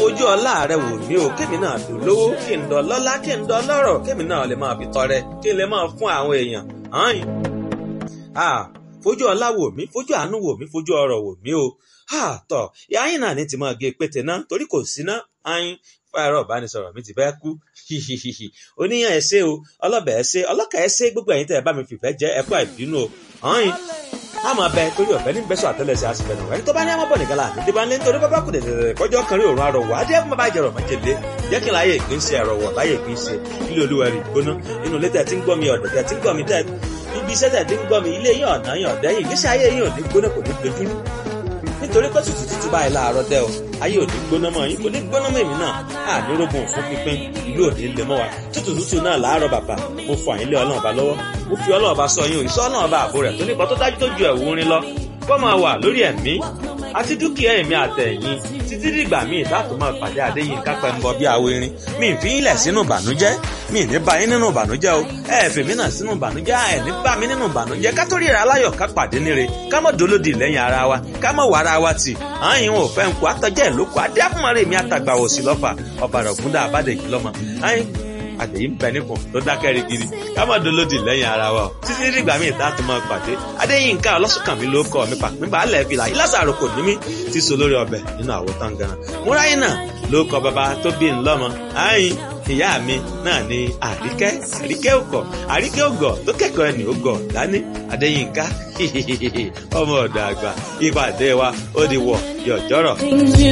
fojú ọlá rẹ wò mí o kémi náà fi lówó kí n dọ lọ́lá kí n dọ lọ́rọ̀ kémi náà lè máa fi tọrẹ kí n lè máa fún àwọn èèyàn hàn ah fojú ọlá wò mí fojú àánú wò mí fojú ọrọ̀ wò mí o ah tọ ìyá yín náà ní ti máa gé pété náà torí kò sí ná ayin fáyọrọ ìbánisọ̀rọ̀ mi ti fẹ́ kú hihihihi oníyàn ẹ ṣé o ọlọbẹ ẹ ṣé ọlọkà ẹ ṣé gbogbo ẹ̀yin tẹ́ ẹ bá mi fìfẹ́ jẹ ẹ kú àìbínú o ayin a máa bẹ torí ọ̀fẹ́ ní bẹ́sọ̀ àtẹ́lẹsẹ̀ àsìfẹ́ náà ẹni tó bá ní àmọ́ bọ̀ nìkan láàbí tí bá ń lé nítorí bábá kù dẹ̀dẹ̀dẹ̀ kọjọ́ kan rí òun àrọ̀wọ̀ adé ẹ̀kún bàbá ìjẹ̀rọ̀ májèlé jẹ́ kí n láyé ìpín ṣe ẹ̀rọ̀wọ̀ láyé ìpín ṣe ilé olúwa rí gbóná inú ilé tẹ̀ tí ń gbọ́ mi ọ̀dọ̀ tẹ̀ tí ń gbọ́ mi tẹ̀ ibi iṣẹ́ tẹ̀ tí ń gbọ́ mi ilé yín ọ̀nà yín ọ̀dẹ́ yìí ìgbésí ayé yín ò ní gbóná kò ní dojúrú nítorí pé tútù tútù báyìí láàárọ̀ dẹ́ o ayé ò ní gbóná mọ́ yín kò ní gbóná mọ́ èmi náà ànírógun fún pínpín ìlú ò ní lè mọ́ wa tútù tútù náà láàárọ̀ bàbà mo fọ àyínlé ọlọ́run ọba lọ́wọ́ mo fi ọlọ́run ọba sọ yín òyìnbó ọlọ́run ọba àbò rẹ̀ tó nípa tó dájú tó ju ẹ̀wù orin lọ kó máa wà lórí ẹ̀mí àti dúkìá ẹ̀mí àtẹ̀yìn títí dìgbà míì láti máa pàdé àdéyìn kápẹ́ ń bọ bí awo irin mi ì fi ń lẹ̀ sínú ìbànújẹ́ mi ì ní bá yín nínú ìbànújẹ́ o ẹ ẹ̀ fèmí náà sínú ìbànújẹ́ ẹ ní bá mi nínú ìbànújẹ́ ká tó ríra aláyọ̀ ká pàdé níre ká mọ̀ dolódì lẹ́yìn ara wa ká mọ̀ wà ara wa tì àyìn ò fẹ́ ń kó àtọ́jẹ́ ìlókò adé àfúnmọ́rẹ́ mi àtàgbàwò sí lọ́fà ọ̀bàrà ògúndà àbádẹ́jì lọ́mọ àyìn àtẹ̀yìn ń bẹ nípò tó dákẹ́ rigidi ká má dolódì lẹ́yìn ara wa o títí dìgbà míì tá a tún máa pàdé adéyínká ọlọ́sùnkànmí ló kọ́ mi pàpín balẹ̀ fìlà ìlàsàrò kò ní mí ti so lórí ọbẹ̀ nínú àwo tángana múráyìn náà ló kọ bàbá tó bí ń lọ́mọ àyìn ìyá mi náà ni àríkẹ́ àríkẹ́ òkọ̀ àríkẹ́ ògọ̀ tó kẹ́kọ̀ọ́ ẹni ògọ̀ dání adéyínká ọmọ ọ̀dọ̀ àgbà ìpàdé wa ó di wọ̀ yọ̀jọ́rọ̀.